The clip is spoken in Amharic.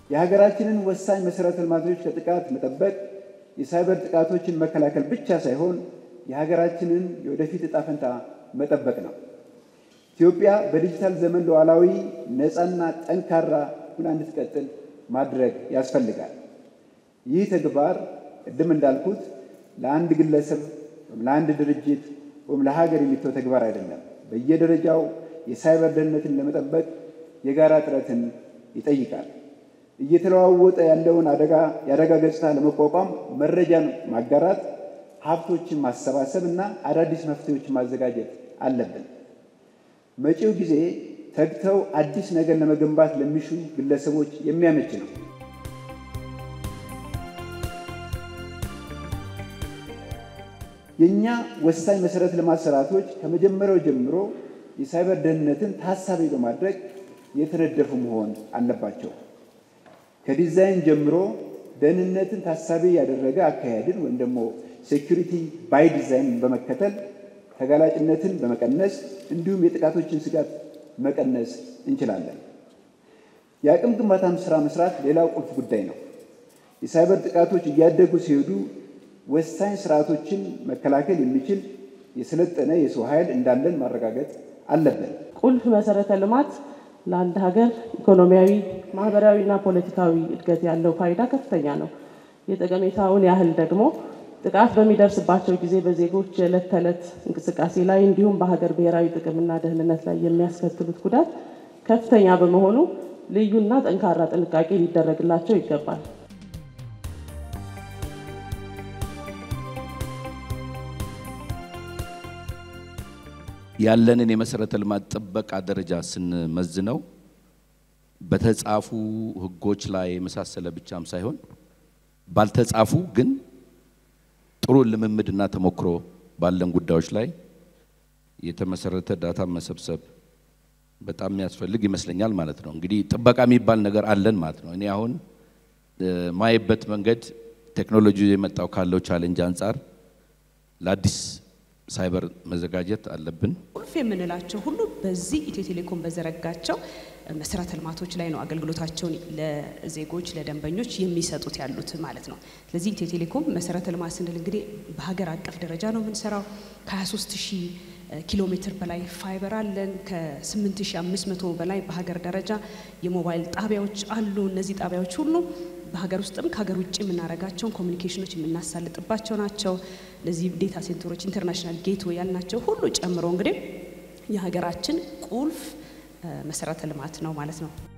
የሀገራችንን ወሳኝ መሠረተ ልማቶች ከጥቃት መጠበቅ የሳይበር ጥቃቶችን መከላከል ብቻ ሳይሆን የሀገራችንን የወደፊት ዕጣ ፈንታ መጠበቅ ነው። ኢትዮጵያ በዲጂታል ዘመን ሉዓላዊ፣ ነፃና ጠንካራ ሁና እንድትቀጥል ማድረግ ያስፈልጋል። ይህ ተግባር ቅድም እንዳልኩት ለአንድ ግለሰብ ወይም ለአንድ ድርጅት ወይም ለሀገር የሚተው ተግባር አይደለም። በየደረጃው የሳይበር ደህንነትን ለመጠበቅ የጋራ ጥረትን ይጠይቃል። እየተለዋወጠ ያለውን አደጋ የአደጋ ገጽታ ለመቋቋም መረጃን ማጋራት፣ ሀብቶችን ማሰባሰብ እና አዳዲስ መፍትሄዎችን ማዘጋጀት አለብን። መጪው ጊዜ ተግተው አዲስ ነገር ለመገንባት ለሚሹ ግለሰቦች የሚያመች ነው። የእኛ ወሳኝ መሰረተ ልማት ስርዓቶች ከመጀመሪያው ጀምሮ የሳይበር ደህንነትን ታሳቢ በማድረግ የተነደፉ መሆን አለባቸው። ከዲዛይን ጀምሮ ደህንነትን ታሳቢ ያደረገ አካሄድን ወይም ደግሞ ሴኩሪቲ ባይ ዲዛይን በመከተል ተጋላጭነትን በመቀነስ እንዲሁም የጥቃቶችን ስጋት መቀነስ እንችላለን። የአቅም ግንባታም ስራ መስራት ሌላው ቁልፍ ጉዳይ ነው። የሳይበር ጥቃቶች እያደጉ ሲሄዱ ወሳኝ ስርዓቶችን መከላከል የሚችል የሰለጠነ የሰው ኃይል እንዳለን ማረጋገጥ አለብን። ቁልፍ መሰረተ ልማት ለአንድ ሀገር ኢኮኖሚያዊ፣ ማህበራዊና ፖለቲካዊ እድገት ያለው ፋይዳ ከፍተኛ ነው። የጠቀሜታውን ያህል ደግሞ ጥቃት በሚደርስባቸው ጊዜ በዜጎች የዕለት ተዕለት እንቅስቃሴ ላይ እንዲሁም በሀገር ብሔራዊ ጥቅምና ደህንነት ላይ የሚያስከትሉት ጉዳት ከፍተኛ በመሆኑ ልዩና ጠንካራ ጥንቃቄ ሊደረግላቸው ይገባል። ያለንን የመሰረተ ልማት ጥበቃ ደረጃ ስንመዝነው በተጻፉ ሕጎች ላይ የመሳሰለ ብቻም ሳይሆን ባልተጻፉ ግን ጥሩ ልምምድና ተሞክሮ ባለን ጉዳዮች ላይ የተመሰረተ ዳታ መሰብሰብ በጣም የሚያስፈልግ ይመስለኛል ማለት ነው። እንግዲህ ጥበቃ የሚባል ነገር አለን ማለት ነው። እኔ አሁን ማየበት መንገድ ቴክኖሎጂ የመጣው ካለው ቻሌንጅ አንጻር ለአዲስ ሳይበር መዘጋጀት አለብን። ቁልፍ የምንላቸው ሁሉ በዚህ ኢትዮ ቴሌኮም በዘረጋቸው መሰረተ ልማቶች ላይ ነው አገልግሎታቸውን ለዜጎች ለደንበኞች የሚሰጡት ያሉት ማለት ነው። ስለዚህ ኢትዮ ቴሌኮም መሰረተ ልማት ስንል እንግዲህ በሀገር አቀፍ ደረጃ ነው የምንሰራው። ከ23 ሺህ ኪሎ ሜትር በላይ ፋይበር አለን። ከ8500 በላይ በሀገር ደረጃ የሞባይል ጣቢያዎች አሉ። እነዚህ ጣቢያዎች ሁሉ በሀገር ውስጥም ከሀገር ውጭ የምናደርጋቸውን ኮሚኒኬሽኖች የምናሳልጥባቸው ናቸው። እነዚህ ዴታ ሴንተሮች ኢንተርናሽናል ጌትዌይ ያልናቸው ሁሉ ጨምሮ እንግዲህ የሀገራችን ቁልፍ መሰረተ ልማት ነው ማለት ነው።